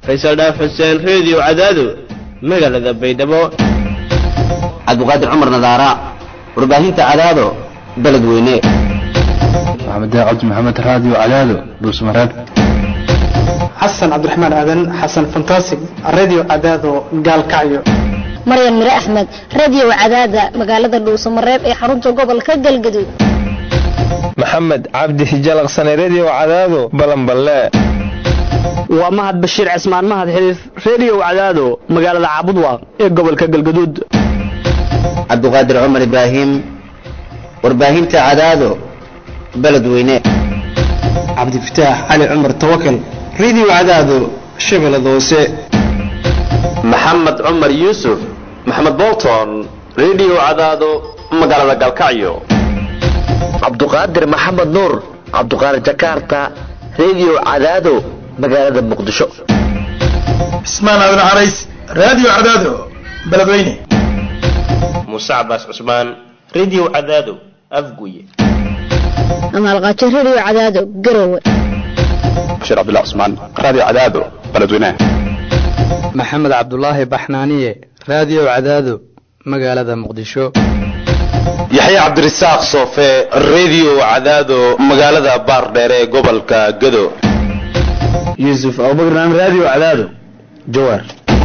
faysal dhaaf xuseen reediyo cadaado magaalada baydhabo cabdiqaadir cumar nadaara warbaahinta cadaado beled weyne maxamed cabdi maxamed raadiyo cadaado dhuusmareeb xasan cabdiraxmaan aadan xasan fantasig radio cadaado gaalkacyo maryan mire axmed radio cadaada magaalada dhuusamareeb ee xarunta gobolka galgaduud maxamed cabdi hijalaqsane redio cadaado balanballe waa mahad bashiir cismaan mahad xiliif redio cadaado magaalada caabudwaaq ee gobolka galgaduud cabdiqaadir cumar ibraahim warbaahinta cadaado beled weyne cabdifataax cali cumar tawakal radio cadaado shabeellada hoose maxamed cumar yuusuf maxamed bolton redio cadaado magaalada galkacyo cabduqaadir maxamed nuur cabduqaadir jakarta redio cadaado magaalada muqdisho cismaan aadan carays radio cadaado beledweyne muuse cabaas cusmaan redio cadaado afguye amaalqaajo redio cadaado garowe bashiir cabdullah cusmaan radio cadaado beledweyne maxamed cabdulaahi baxnaaniye radio cadaado magaalada muqdisho yaxya cabdirasaaq soofe redio cadaado magaalada baardheere ee gobolka gado yuusuf abubakran radio cadaado jawaar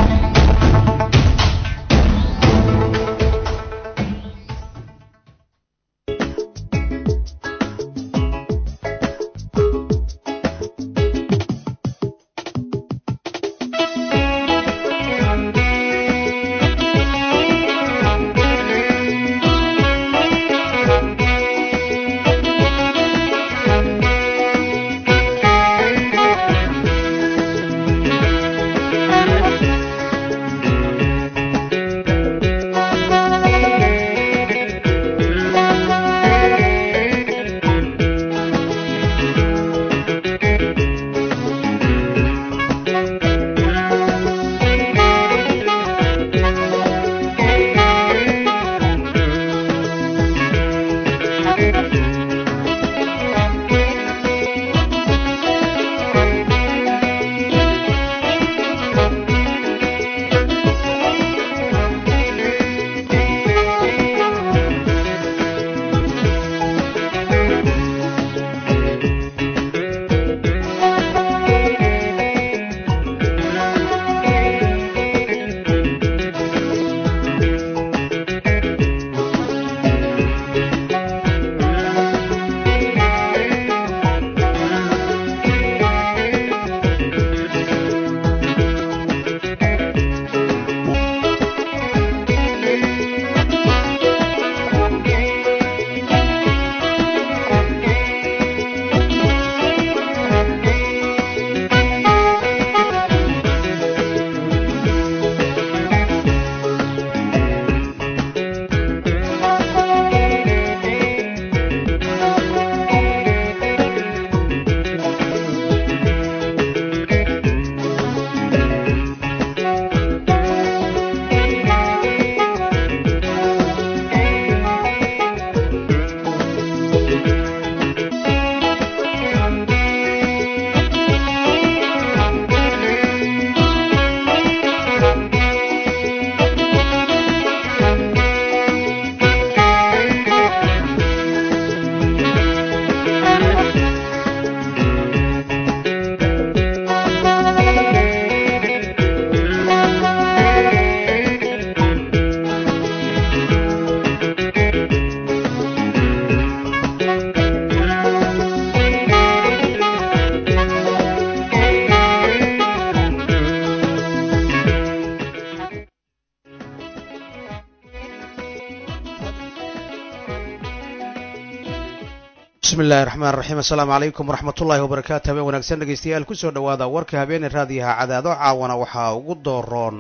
bismillahi raxmaan raxiim assalaamu calaykum waraxmatullaahi wabarakaatu habeen wanaagsan dhegaystayaal kusoo dhowaada warka habeene raadiyaha cadaado caawana waxaa ugu dooroon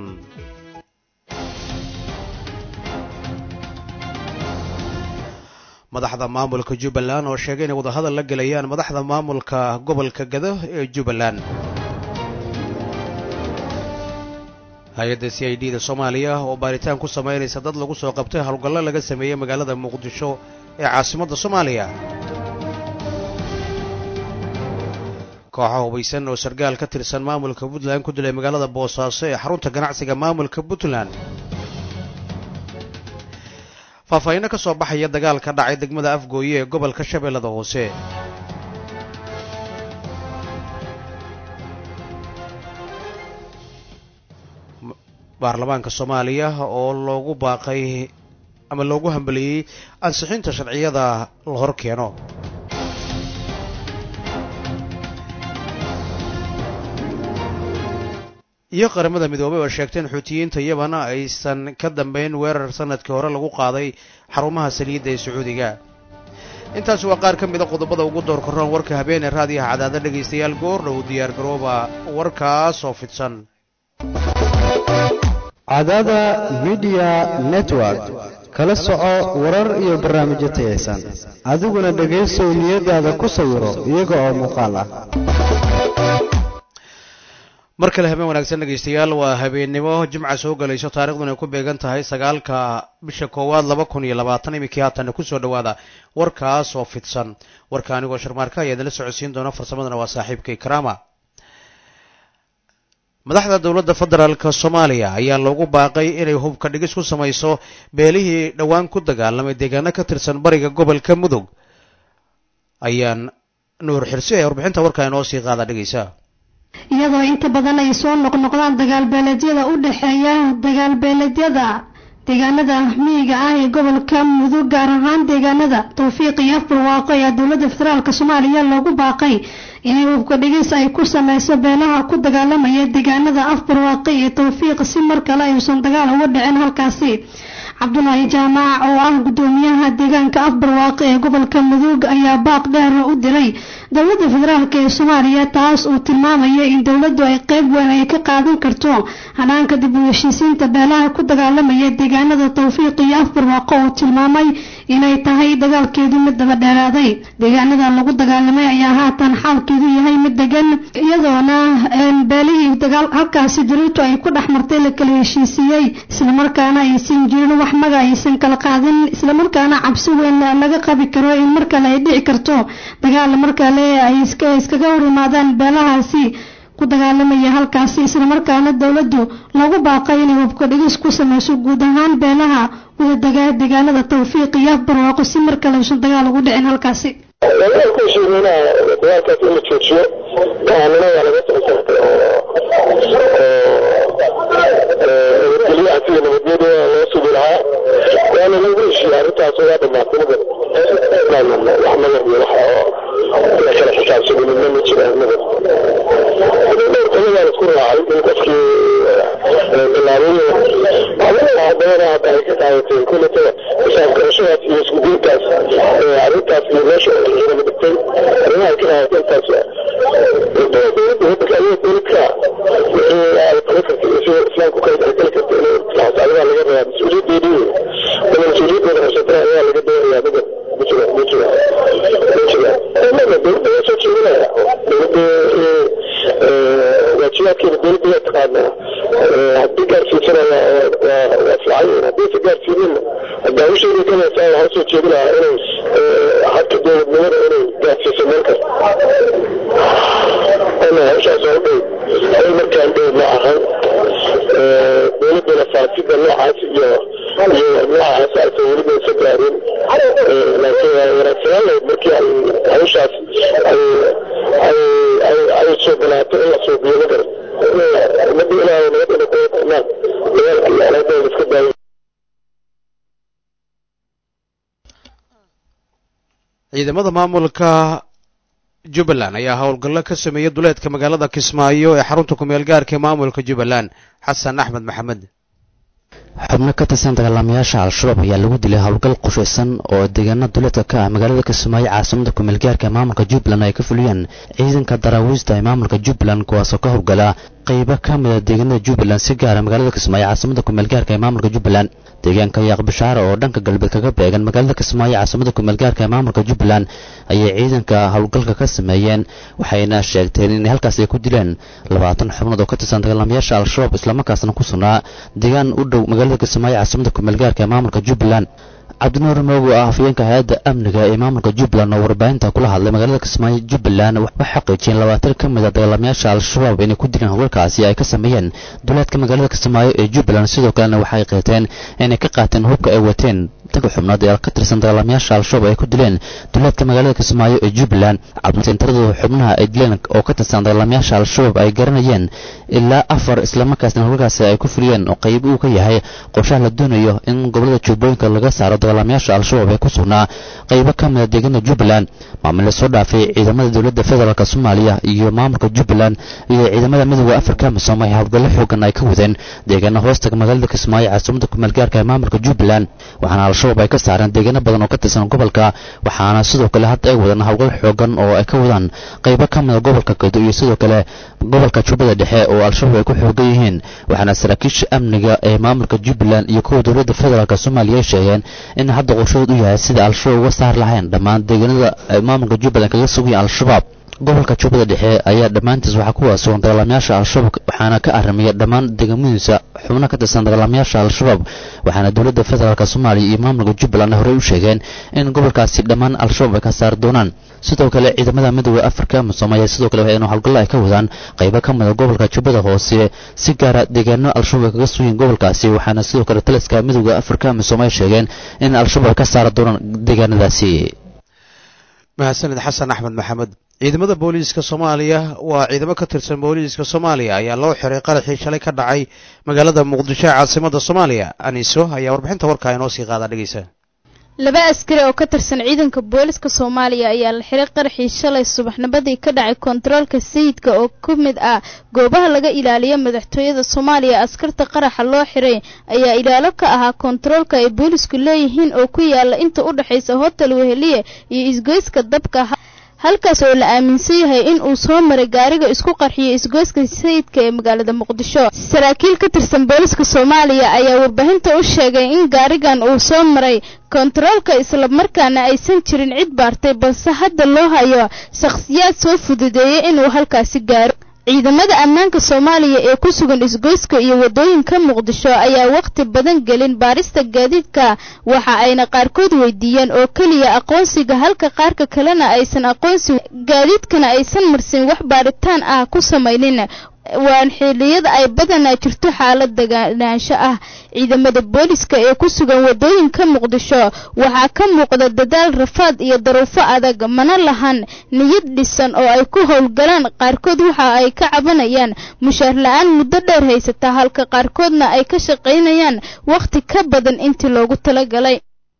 madaxda maamulka jubbaland oo sheegay inay wadahadal la gelayaan madaxda maamulka gobolka gado ee jubbaland hay-adda c i d da soomaaliya oo baaritaan ku samaynaysa dad lagu soo qabtay howlgallo laga sameeyey magaalada muqdisho ee caasimadda soomaaliya kooxo hubaysan oo sargaal ka tirsan maamulka puntland ku dilay magaalada boosaaso ee xarunta ganacsiga maamulka puntland faahfaahinno ka soo baxaya dagaal ka dhacay degmada afgooye ee gobolka shabeellada hoose baarlamaanka soomaaliya oo loogu baaqay ama loogu hambaliyey ansixinta sharciyada la hor keeno iyo qaramada midoobay oo sheegtay in xuutiyiinta yaman aysan ka dambeyn weerar sanadkii hore lagu qaaday xarumaha saliidda ee sacuudiga intaasi waa qaar ka mida qodobada ugu door korroon warka habeenee raadiyaha cadaada dhegaystayaal goordhow diyaar garooba warkaas oo fidsan cadaada midiya network kala soco warar iyo barnaamijyo tayaysan adiguna dhegaysow niyadaada ku sawiro iyaga oo muuqaal ah mar kale habeen wanaagsan dhegaystayaal waa habeennimo jimca soo galayso taariikhduna ay ku beegan tahay sagaalka bisha koowaad laba kun iyo labaatan iminkii haatanna kusoo dhowaada warkaas oo fidsan warka anigoo sharmaarka ayaa idinla socodsiin doona farsamadana waa saaxiibkay karama madaxda dowladda federaalka soomaaliya ayaa loogu baaqay inay hubka dhigis ku samayso beelihii dhowaan ku dagaalamay deegaano ka tirsan bariga gobolka mudug ayaan nuur xirsi ee warbixinta warkaa inoo sii qaada dhegaysa iyadoo inta badan ay soo noqnoqdaan dagaalbeeleedyada u dhexeeya dagaalbeeleedyada deegaanada miyiga ah ee gobolka mudug gaar ahaan deegaanada towfiiq iyo afbarwaaqo ayaa dowladda federaalk soomaaliya loogu baaqay inay hubka dhigis ay ku sameyso beelaha ku dagaalamaya deegaanada afbarwaaqo iyo towfiiq si mar kale ayuusan dagaal uga dhicin halkaasi cabdulaahi jaamac oo ah gudoomiyaha deegaanka afbarwaaqo ee gobolka mudug ayaa baaq dheer u diray dowladda federaalk ee soomaaliya taas uu tilmaamaya in dowladdu ay qeyb weyn ay ka qaadan karto hanaanka dib u heshiisiinta beelaha ku dagaalamaya deegaanada towfiiq iyo afbarwaaqo uu tilmaamay inay tahay dagaalkeedu mid daba dheeraaday deegaanada lagu dagaalamay ayaa haatan xaalkeedu yahay mid degan iyadoona beelihii dagaal halkaasi diriirtu ay ku dhex martay la kala heshiisiiyey islamarkaana aysan jirin wax maga aysan kala qaadin islamarkaana cabsi weyn laga qabi karo in mar kale ay dhici karto dagaal markale ay iskaga hor yimaadaan beelahaasi ku dagaalamaya halkaasi islamarkaana dowladdu lagu baaqay inay hubka dhigis ku sameyso guud ahaan beelaha wada deegaanada towfiiq iyo afbarwaaqo si mar kale uusan dagaal ugu dhicin halkaasi dagaalkaashiimina dagaalkaas in la joojiyo go'aanina waa laga soo saartay oo nabadgelyo asiga nabadgelyada loo sugi lahaa waana lagu heshiiyey arrintaas waa dhamaatay magan wax magan iyo wax la kala xisaabsado midna ma jira magan dhowr taladaa la isku raacay in qofkii bilaabay haddana hadda ay ka qaadatay kuletada xisaab garashadaas iyo isku diintaas arrintaas iyo meesha ciidama dhigtay arrimaha ay ka qaadatay intaas dowladda waddanka ayada dowladka wixii ay kala kartay iyo sida islaamku kale ay kala kartay inay xisaabadaa laga rabaa mas-uuliyadeedii wala mas-uuliyadeeda qabsatana ayaa laga doonayaa magan ma jiro ma jiro ma jiro maga dowladda waa soo jeedinaya dowladda waajibaadkeeda dowladda waa taqaanaa haddii gaarsiisana waa fiican haddiise gaarsiinina haddaa u sheegi karaysaa waxaa usoo jeedinayaa inay habka dowladnimada inay gaarsiiso meel kasta ana hawshaas oo dhow hawl markaan dhow ma ahan dowladdana faasida noocaas iyo iyo noocaas aysan weliba isa gaarin laakiin waa wanaagsanaan lahayd markii ay hawshaas ay ay ay ay soo balaato in la suubiyo ma garan ummadda ilaahay nabad inay kuwada qornaan dagaalka iyo alaada la iska daayo ciidamada maamulka jubbaland ayaa howlgallo ka sameeyey duleedka magaalada kismaayo ee xarunta kumeel gaarka ee maamulka jubbaland xasan axmed maxamed xubno ka tirsan dagaalamayaasha al-shabaab ayaa lagu dilay howlgal qushaysan oo deegaana duleedka ka ah magaalada kismaayo caasimada kumeel gaarka ee maamulka jubbaland ay ka fuliyeen ciidanka daraawiista ee maamulka jubbaland kuwaasoo ka howlgala qaybo ka mida deegaanada jubbaland si gaara magaalada kismaayo caasimada kumeel gaarka ee maamulka jubbaland deegaanka yaaq bishaare oo dhanka galbeed kaga beegan magaalada kismaayo caasimada kumeel gaarka ee maamulka jubbaland ayay ciidanka howlgalka ka sameeyeen waxayna sheegteen inay halkaas ay ku dileen labaatan xubnood oo ka tirsan dagaalamayaasha al-shabaab islamarkaasna ku sugnaa deegaan u dhow magaalada kismaayo caasimada kumeel gaarka ee maamulka jubbaland cabdinuur moogo ah afyeenka hay-adda amniga ee maamulka jubbaland oo warbaahinta kula hadlay magaalada kismaayo jubbaland waxay xaqiijiyeen labaatan ka mid a dagaalamayaasha al-shabaab inay ku dileen howlgalkaasi ay ka sameeyeen duleedka magaalada kismaayo ee jubbaland sidoo kalena waxay qeeteen inay ka qaateen hubka ay wateen tanka xubnood ee ka tirsan dagaalamayaasha al-shabaab ay ku dileen duleedka magaalada kismaayo ee jubbaland cabdisentarada xubnaha ay dileen oo ka tirsan dagaalamayaasha al-shabaab ay garanayeen ilaa afar islamarkaasna howlgalkaasi ay ku fuliyeen oo qayb uu ka yahay qorshaha la doonayo in gobolada jubbooyinka laga saaro dagaalamayaasha al-shabaab ee ku sugnaa qaybo ka mid a deegaana jubbaland maamule soo dhaafay ciidamada dowladda federaalk soomaaliya iyo maamulka jubbaland iyo ciidamada midooda afrika misoom ay howlgallo xoogan ay ka wadeen deegaana hoostaga magaalada kismaayo caasimada kumeelgaarka ee maamulka jubbaland waxaana al-shabaab ay ka saareen deegaano badan oo ka tirsan gobolka waxaana sidoo kale hadda ay wadaan howlgal xoogan oo ay ka wadaan qaybo ka mid a gobolka gedo iyo sidoo kale gobolka jubbada dhexe oo al-shabaab ay ku xoogan yihiin waxaana saraakiisha amniga ee maamulka jubbaland iyo kuwa dowladda federaalk soomaaliya ay sheegeen in hadda qorshahood u yahay sida al-shabaab uga saar lahayn dhammaan deegaanada maamulka jubbaland kaga sugaya al-shabaab gobolka jubbada dhexe ayaa dhammaantiis waxaa ku waasugan dagaalamayaasha al-shabaab waxaana ka aramiya dhammaan deegaamadiisa xubno ka tirsan dagaalamayaasha al-shabaab waxaana dowladda federaalk soomaaliya iyo maamulka jubbaland horey u sheegeen in gobolkaasi dhammaan al-shabaab ay ka saari doonaan sidoo kale ciidamada midooda afrika misoom ayaa sidoo kale waxaynu howlgallo ay ka wadaan qaybo ka mid a gobolka jubbada hoose si gaara deegaano al-shabaab ay kaga sugiin gobolkaasi waxaana sidoo kale taliska midooda afrika misoom ay sheegeen in al-shabaab ay ka saari doonaan deegaanadaasi mahadsanid xasan axmed maxamed ciidamada booliiska soomaaliya waa ciidamo ka tirsan booliiska soomaaliya ayaa loo xiray qaraxii shalay ka dhacay magaalada muqdisho ee caasimada soomaaliya aniso ayaa warbixinta warkaa inoo sii qaada dhegeysa laba askari oo ka tirsan ciidanka booliska soomaaliya ayaa la xiray qaraxii shalay subaxnimadii ka dhacay kontaroolka sayidka oo ka mid ah goobaha laga ilaaliyo madaxtooyada soomaaliya askarta qaraxa loo xiray ayaa ilaalo ka ahaa kontaroolka ay boolisku leeyihiin oo ku yaala inta u dhexaysa hotel weheliye iyo isgoyska dabka halkaas oo la aaminsan yahay in uu soo maray gaariga isku qarxiyay isgoyska sayidka ee magaalada muqdisho saraakiil ka tirsan booliska soomaaliya ayaa warbaahinta u sheegay in gaarigan uu soo maray kontaroolka islamarkaana aysan jirin cid baartay balse hadda loo hayo shakhsiyaad soo fududeeyay inuu halkaasi gaaro ciidamada ammaanka soomaaliya ee ku sugan isgoyska iyo waddooyinka muqdisho ayaa wakhti badan gelin baarista gaadiidka waxa ayna qaarkood weydiiyeen oo keliya aqoonsiga halka qaarka kalena aysan aqoonsi gaadiidkana aysan marsin wax baaritaan ah ku samaynin waan xilliyada ay badanaa jirto xaalad deganaansho ah ciidamada booliska ee ku sugan waddooyinka muqdisho waxaa ka muuqda dadaal rafaad iyo daruufo adag mana lahan niyad dhisan oo ay ku howlgalaan qaarkood waxa ay ka cabanayaan mushaar la-aan muddo dheer haysata halka qaarkoodna ay ka shaqaynayaan wakhti ka badan intii loogu talagalay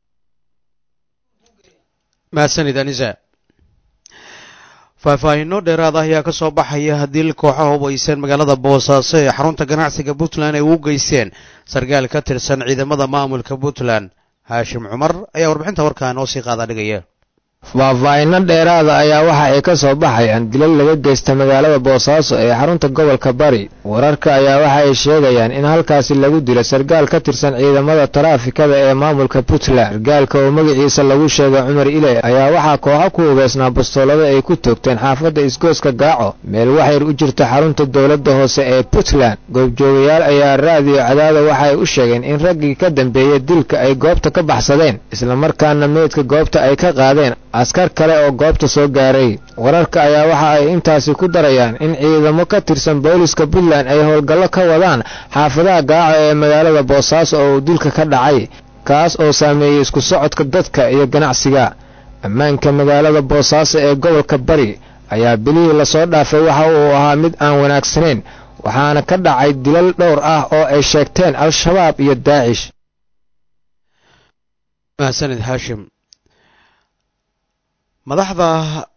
mahadsanid anisa faahfaahinno dheeraad ah ayaa ka soo baxaya dil kooxaha hubaysan magaalada boosaaso ee xarunta ganacsiga puntland ay ugu geysteen sarkaal ka tirsan ciidamada maamulka puntland haashim cumar ayaa warbixinta warkaa noo sii qaada dhigaya faahfaahinno dheeraada ayaa waxa ay ka soo baxayaan dilal laga geysta magaalada boosaaso ee xarunta gobolka bari wararka ayaa waxa ay sheegayaan in halkaasi lagu dilo sarkaal ka tirsan ciidamada taraafikada ee maamulka puntland sarkaalka oo magaciisa lagu sheegay cumar ile ayaa waxaa kooxo ku hubeysnaa bastoolada ay ku toogteen xaafadda isgooska gaaco meel waxyar u jirta xarunta dowladda hoose ee puntland goobjoogayaal ayaa raadiyo cadaada waxa ay u sheegeen in raggii ka dambeeyey dilka ay goobta ka baxsadeen islamarkaana meydka goobta ay ka qaadeen askar kale oo goobta soo gaaray wararka ayaa waxa ay intaasi ku darayaan in ciidamo ka tirsan booliska puntland ay howlgallo ka wadaan xaafadaha gaaco ee magaalada boosaaso oo uu dilka ka dhacay kaas oo saameeyey isku socodka dadka iyo ganacsiga ammaanka magaalada boosaaso ee gobolka bari ayaa bilihii lasoo dhaafay waxa uu ahaa mid aan wanaagsanayn waxaana ka dhacay dilal dhowr ah oo ay sheegteen al-shabaab iyo daacish mahadsanid haashim madaxda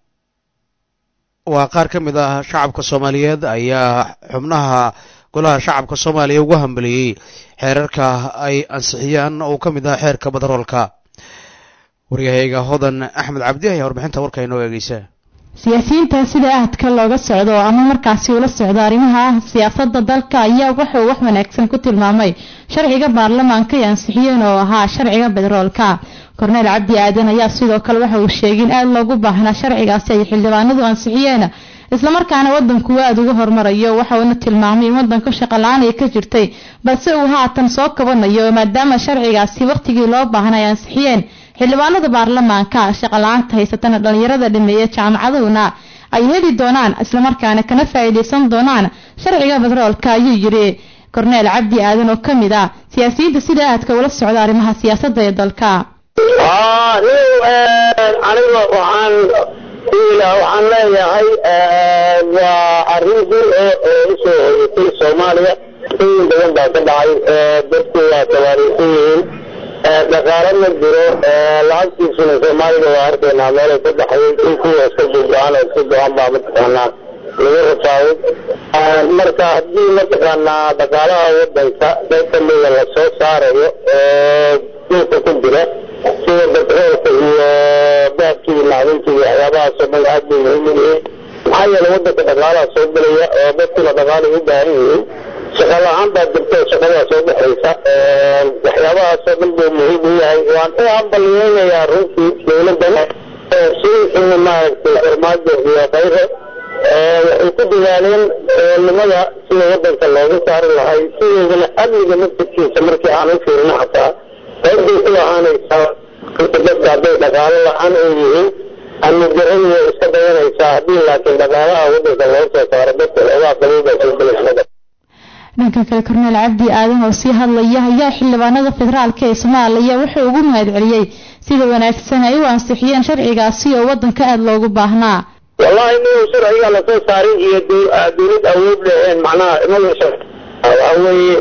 waa qaar ka mid ah shacabka soomaaliyeed ayaa xubnaha golaha shacabka soomaaliya ugu hambaliyey xeerarka ay ansixiyaan oo ka mid ah xeerka badaroolka waryahayga hodan axmed cabdi ayaa warbixinta warka inoo eegeysa siyaasiyiinta sida ahadka looga socdo ama markaasi ula socdo arrimaha siyaasadda dalka ayaa wuxuu wax wanaagsan ku tilmaamay sharciga baarlamaanka ay ansixiyeen oo ahaa sharciga bederoolka korneyl cabdi aadan ayaa sidoo kale waxa uu sheegay in aada loogu baahnaa sharcigaasi ay xildhibaanadu ansixiyeen islamarkaana wadanku aada uga hormarayo waxauna tilmaamay in wadanka shaqo la-aan ay ka jirtay balse uu haatan soo kabanayo maadaama sharcigaasi waqtigii loo baahnay ansixiyeen xildhibaanada baarlamaanka shaqo la-aanta haysatana dhalinyarada dhameeya jaamacadahuna ay heli doonaan islamarkaana kana faa'iidaysan doonaan sharciga batroolka ayuu yidhi korneel cabdi aadan oo ka mid ah siyaasiyiinta sida aadka ula socda arrimaha siyaasadda ee dalka aniga waxaan waxaan leeyahay waa arrin dul oo oo usoo hoyatay soomaaliya in badan baa ka dhacay dadku waa tabaariisan yihiin dhaqaale ma jiro lacagtiisuna soomaalida waa arkaynaa meelay ka dhaxday in kuwa iska buugaan oo iska go-an baa mataqaanaa lagu rafaaway marka haddii mataqaanaa dhaqaalaha wadanka qayb kamida lasoo saarayo oo dhulka ku jira sida batroolka iyo baabkii iyo macdintii iyo waxyaabahaasoo dhan aad bay muhiim u yihiin maxaa yeelay wadanka dhaqaalaha soo gelaya oo dadkuna dhaqaalay u baahan yihiin shaqa la-aan baa jirta oo shaqadaa soo baxaysa waxyaabahaasoo dhan buu muhiim u yahay waan u hambaliyeynayaa runtii dowladdan sidiisuna maaragtay farmaajo iyo khayre waxay ku dadaaleen nimada sida wadanka looga saari lahay sideedana amniga naftirkiisa markii aan u fiirino xataa qaybbay ku ahaanaysaa inta dadka hadday dhaqaalo la-aan ay yihiin amni darradu way iska dayanaysaa haddii laakiin dhaqaalaha wadanka loo soo saaro dadka loogaa qabiibaa soo gelaysa dhanka kale korneel cabdi aadan oo sii hadlaya ayaa xildhibaanada federaalka ee soomaaliya wuxuu ugu mahad celiyey sida wanaagsan ay u ansixiyeen sharcigaasi oo wadanka aada loogu baahnaa wallahi inuu sharciga lasoo saarin iyo dowlad awood leheen macnaha imagasha waxa weeye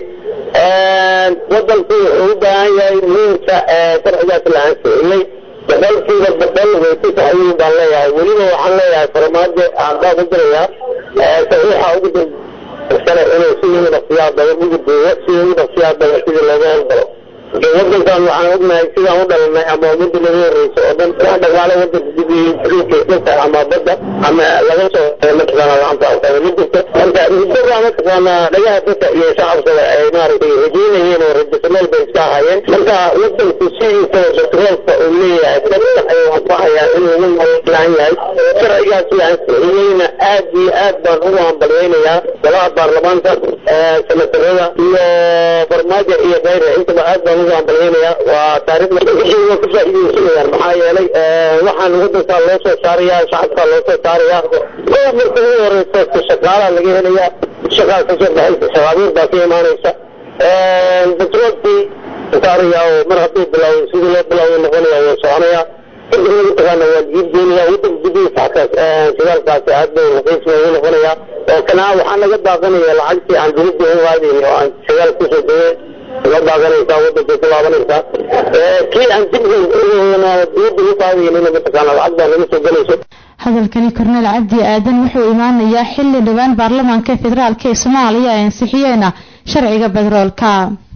wadanku wuxuu u baahan yahay muhiimka sharcigaas la ansixiyey boqolkiiba boqol way ku saxayiin baan leeyahay weliba waxaan leeyahay farmaajo aan baa ku jirayaa saxiixa ugu sane inuu sidii u dhaqsiyaa badan ugu duubo sidii u dhaqsiyaa badan sidii looga howlgalo wadankan waxaan ognahay sidaan u dhalanay ama ummadda laga horeysa oo dhan wax dhaqaale wadanka dibiyey dhulka ama badda ama laga soo mataqaana lacanta alqaba ma jirto marka muddoba mataqaana dhagaha dadka iyo shacabkaba ay maaragtay rajeynayeen oo rajasameel bay iska ahaayeen marka wadanku sidiisa batroolka uu leeyahay dadka ay anfacayaan inuu ugu noolaan yahay sharcigaas la ansixiyeyna aad iyo aad baan ugu hambalyeynayaa golaha baarlamaanka senatarada iyo farmaajo iyo khayre intaba aad baan ugu hambalyeynayaa waa taariikhda waa ku faa'iideysanayaan maxaa yeelay waxaan wadankaa loo soo saarayaa shacabkaa loo soo saarayaa kow marka ugu horeysa shaqaalaa laga helayaa shaqaa kasoo baxaysa shaqaabuur baa ka imaanaysa batroolkii saarayaa oo mar hadduu bilaaway sidii loo bilaaway noqonaya waa soconayaa kadibna mataqaana waa jiibgeynaya wadanka gudihiisa xataa shidaalkaasi aad bay raqiis noogu noqonayaa oo kanaa waxaa naga daaqanaya lacagtii aan dowladda u qaadayn oo aan shidaal kusoo degay la daaganaysaa wadankay ku laabanaysaa kii aan dib dowladda u qaadaynina mataqaana lacag baa naga soo gelayso hadalkani korneel cabdi aadan wuxuu imaanayaa xilli dhowaan baarlamaanka federaalk ee soomaaliya ay ansixiyeena sharciga bedroolka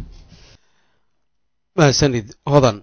mahadsanid hodan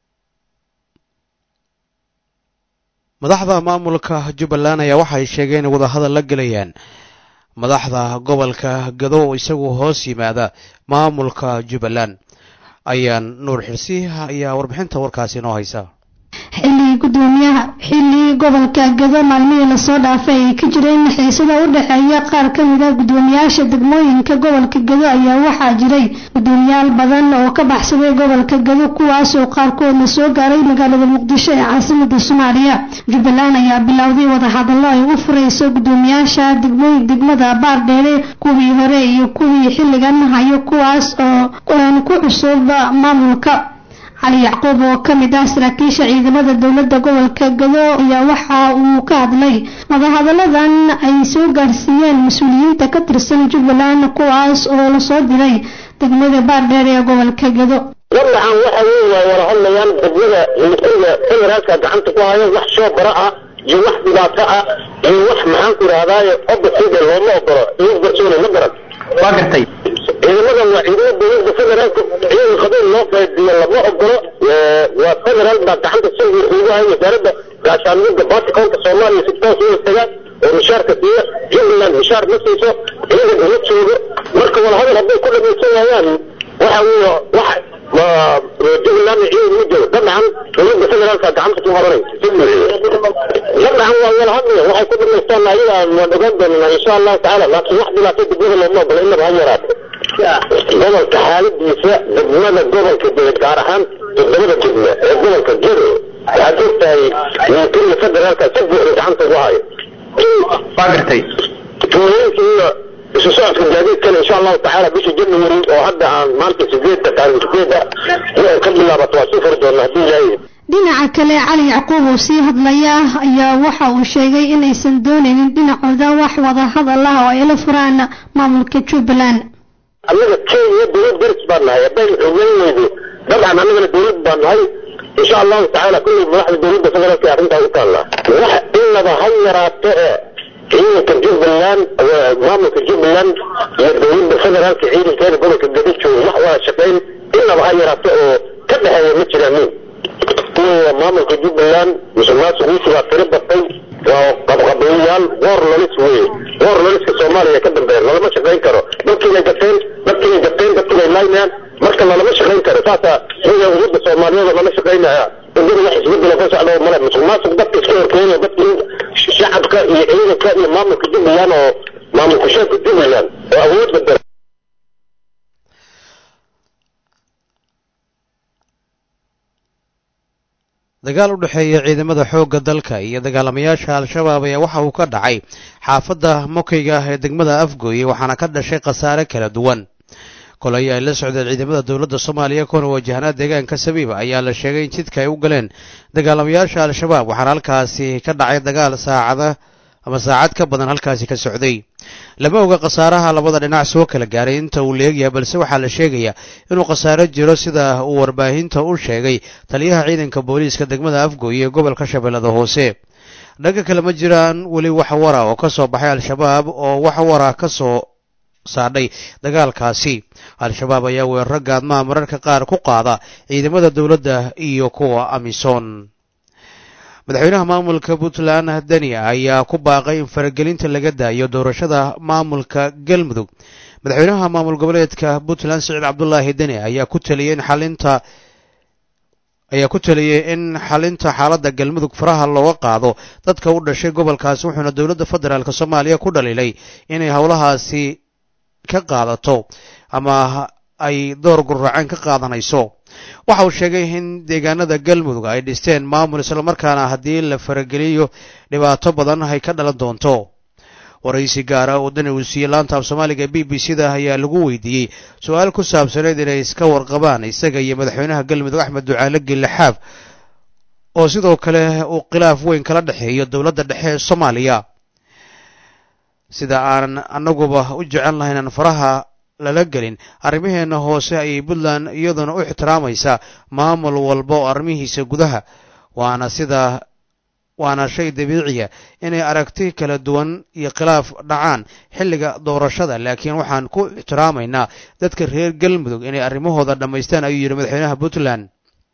madaxda maamulka jubbaland ayaa waxay sheegeen in wadahadal la gelayaan madaxda gobolka gadow isagu hoos yimaada maamulka jubbaland ayaan nuur xirsi ayaa warbixinta warkaasi inoo haysa xilligii gudoomiyaha xilligii gobolka gado maalmihii lasoo dhaafay ay ka jireen xiisada u dhexeeya qaar ka mid ah gudoomiyaasha degmooyinka gobolka gado ayaa waxaa jiray gudoomiyaal badan oo ka baxsaday gobolka gado kuwaasoo qaarkoodna soo gaaray magaalada muqdisho ee caasimada soomaaliya jubbaland ayaa bilowday wadahadallo ay u furayso gudoomiyaasha degmooyin degmada baardheere kuwii hore iyo kuwii xilligan hayo kuwaas oo ku cusub maamulka cali yacquub oo ka mid ah saraakiisha ciidamada dowladda gobolka gado ayaa waxa uu ka hadlay wadahadalladan ay soo gaarsiiyeen mas-uuliyiinta ka tirsan jubbaland kuwaas oo lasoo diray degmada baardheer ee gobolka gado walacan waxa weeye waa wada hadlayaan degmada militariga federaalka gacanta ku hayo wax soo bara ah iyo wax dhibaato ah iyo wax maxaan ku idhahdaaye opposite looma ogolo iyo garsoone ma garan waa gartay ciidamadan waa ciidamada dowladda federaalka ciidan qabiil loo qaybiyo lama ogolo waa federaal baa gacanta si ugu hay wasaaradda gaashaanimada baatikoonka soomaaliya si toos u istaga oo mishaarka siiya jubbaland mishaar ma siiso ciidan uma joogo marka wadahadal hadday ku dhamaysan waayaan waxa weeye wax jubbaland ciidan ma joogo dabcan dowladda federaalka gacanta ku horanaysa dabcan waa wada hadlaya waxay ku dhamaysta doonaa ayaga waan ogaan doonaa insha allahu tacaala laakiin wax dhibaato degmada looma ogola inaba ha yaraato gobolka xaaladiisa degmada gobolka dee gaar ahaan toddobada degme ee gobolka jiro waxaad ogtahay militariga federaalka si buuxda gacanta ugu hayo waa gartay tuulooyinka iyo isu socodka gaadiidkana insha allahu tacaala bisha january oo hadda aan maanta sideedda taariikh sideedda ay ka bilaabato waa sii furi doonaa haddii ilaahay dhinaca kale cali yacquub oo sii hadlaya ayaa waxa uu sheegay inaysan doonaynin dhinacooda wax wada hadal ah oo ay la furaan maamulka jubbaland annaga kenya dowlad daris baan nahay haddaynu xogeyn weydo dabcan annagana dowlad baan nahay insha allahu tacaala kulley madaxda dowladda federaalka ee arrintaa u taallaa wax inaba ha yaraato ee ciidanka jubbaland maamulka jubbaland iyo dowladda federaalka ciidankeeda gobolka gadi jooga wax wada shaqayn inaba ha yaraato oo ka dhexeeya ma jiraanin kuwa maamulka jubbaland musuqmaasuqiisu waa tiro batay waa qabqabayayaal goor lolis weye goor loliska soomaaliya ka dambeeya lalama shaqayn karo dadkiibay gateen dadkiibay gateen dadkiibay laynayaan marka lalama shaqayn karo saasaa sida ummadda soomaaliyeed lama shaqaynaya wadada wax isbedelo ka socda male musuqmaasuq dadka iska horkeenaya dadka shacabka iyo ciidanka iyo maamulka jubbaland oo maamulka sheeka jubbaland oo awood badala dagaal u dhexeeya ciidamada xoogga dalka iyo dagaalamayaasha al-shabaab ayaa waxa uu ka dhacay xaafadda mokayga ee degmada afgooye waxaana ka dhashay khasaare kala duwan kolay ay la socdeen ciidamada dowladda soomaaliya kuna wajahnaa deegaanka sabiiba ayaa la sheegay in jidka ay u galeen dagaalamayaasha al-shabaab waxaana halkaasi ka dhacay dagaal saacada ama saacad ka badan halkaasi ka socday lama oga khasaaraha labada dhinac soo kala gaaray inta uu leegyahay balse waxaa la sheegayaa inuu khasaaro jiro sida uu warbaahinta u sheegay taliyaha ciidanka booliiska degmada afgooye ee gobolka shabeellada hoose dhanka kale ma jiraan weli wax wara oo ka soo baxay al-shabaab oo wax wara ka soo saadhay dagaalkaasi al-shabaab ayaa weeraro gaadmaha mararka qaar ku qaada ciidamada dowladda iyo kuwa amisom madaxweynaha maamulka puntland deni ayaa ku baaqay in faragelinta laga daayo doorashada maamulka galmudug madaxweynaha maamul goboleedka puntland siciid cabdulaahi deni ayaa ku taliyey in xalinta ayaa ku taliyey in xalinta xaaladda galmudug faraha looga qaado dadka u dhashay gobolkaasi wuxuuna dowladda federaalk soomaaliya ku dhaliilay inay howlahaasi ka qaadato ama ay door gurraaceen ka qaadanayso waxa uu sheegay in deegaanada galmudug ay dhisteen maamul islamarkaana haddii la farageliyo dhibaato badan ay ka dhalan doonto waraysi gaara oo dani uu siiyey laanta af soomaaliga b b c da ayaa lagu weydiiyey su-aal ku saabsaneyd inay iska warqabaan isaga iyo madaxweynaha galmudug axmed ducaale gille xaaf oo sidoo kale uu khilaaf weyn kala dhexeeyo dowladda dhexe ee soomaaliya sida aanan annaguba u jecel lahayn aan faraha lala gelin arrimaheena hoose ayay puntland iyaduna u ixtiraamaysaa maamul walba oo arrimihiisa gudaha waana sida waana shay dabiiciya inay aragti kala duwan iyo khilaaf dhacaan xilliga doorashada laakiin waxaan ku ixtiraamaynaa dadka reer galmudug inay arrimahooda dhammaystaan ayuu yidhi madaxweynaha puntland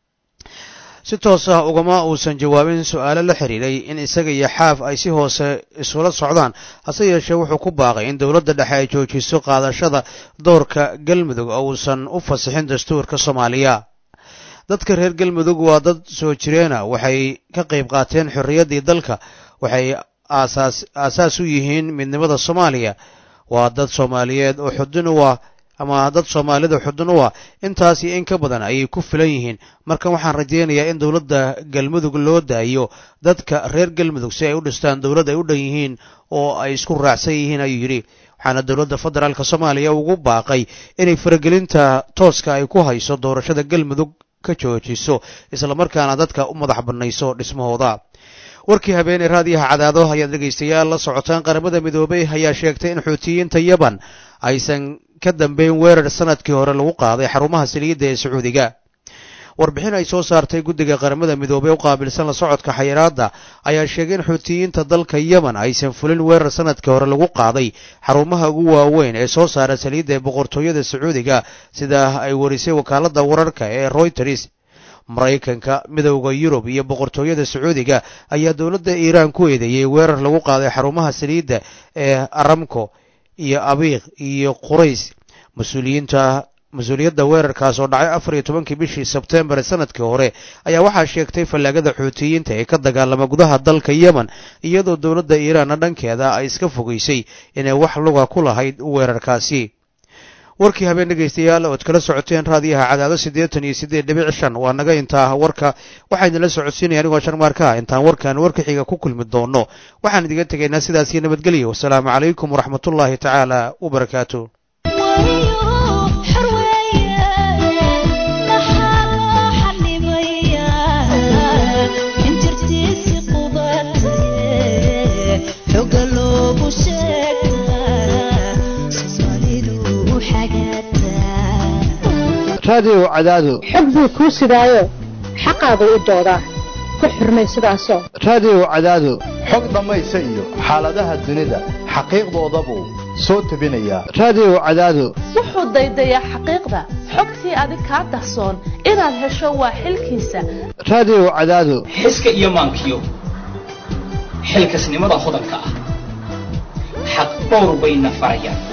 si toos ah ugama uusan jawaabin su-aalo la xiriiray in isaga iyo xaaf ay si hoose isula socdaan hase yeeshee wuxuu ku baaqay in dowladda dhexe ay joojiso qaadashada doorka galmudug oo uusan u fasixin dastuurka soomaaliya dadka reer galmudug waa dad soo jireena waxay ka qayb qaateen xorriyaddii dalka waxay aasaas aasaas u yihiin midnimada soomaaliya waa dad soomaaliyeed oo xudun u ah ama dad soomaalida xudun u ah intaas iyo in ka badan ayay ku filan yihiin marka waxaan rajaynayaa in dowladda galmudug loo daayo dadka reer galmudug si ay u dhistaan dowlad ay u dhan yihiin oo ay isku raacsan yihiin ayuu yidhi waxaana dowladda federaalk soomaaliya ugu baaqay inay faragelinta tooska ay ku hayso doorashada galmudug ka joojiso islamarkaana dadka u madax bannayso dhismahooda warkii habeeney raadiyaha cadaado ayaad dhegaystayaal la socotaan qaramada midoobey ayaa sheegtay in xuutiyiinta yaban aysan ka dambeyn weerar sanadkii hore lagu qaaday xarumaha saliidda ee sacuudiga warbixin ay soo saartay guddiga qaramada midoobey u qaabilsan la socodka xayiraadda ayaa sheegay in xuutiyiinta dalka yemen aysan fulin weerar sanadkii hore lagu qaaday xarumaha ugu waaweyn ee soo saara saliidda ee boqortooyada sacuudiga sida ay warisay wakaaladda wararka ee royters maraykanka midowda yurub iyo boqortooyada sacuudiga ayaa dowladda iiraan ku eedeeyey weerar lagu qaaday xarumaha saliidda ee aramco iyo abiiq iyo qurays mas-uuliyiinta mas-uuliyadda weerarkaas oo dhacay afar iyo tobankii bishii sebtembar ee sanadkii hore ayaa waxaa sheegtay fallaagada xuutiyiinta ee ka dagaalama gudaha dalka yemen iyadoo dowladda iiraanna dhankeeda ay iska fogeysay inay wax luga ku lahayd weerarkaasi warkii habeen dhegaystayaal ood kala socoteen raadiyaha cadaado siddeetan iyo siddeed dhibic shan waa naga intaa warka waxaydinla socodsiinaya anigoo sharmaarkaa intaan warkan warka xiga ku kulmi doono waxaan idiga tegaynaa sidaas iyo nabadgelyo wasalaamu calaykum waraxmatullaahi tacaala wabarakaatu raadiyow cadaado xog buu kuu sidaayo xaqaagu u doodaa ku xurmay sidaasoo raadiyow cadaado xog dhammaysa iyo xaaladaha dunida xaqiiqdoodabuu soo tebinayaa raadiyow cadaado wuxuu daydayaa xaqiiqda xogtii adig kaa dahsoon inaad hesho waa xilkiisa raadiyow cadaado xiska iyo maankiyo xilkasnimada hodanka ah xaq dhowr bayna farayaan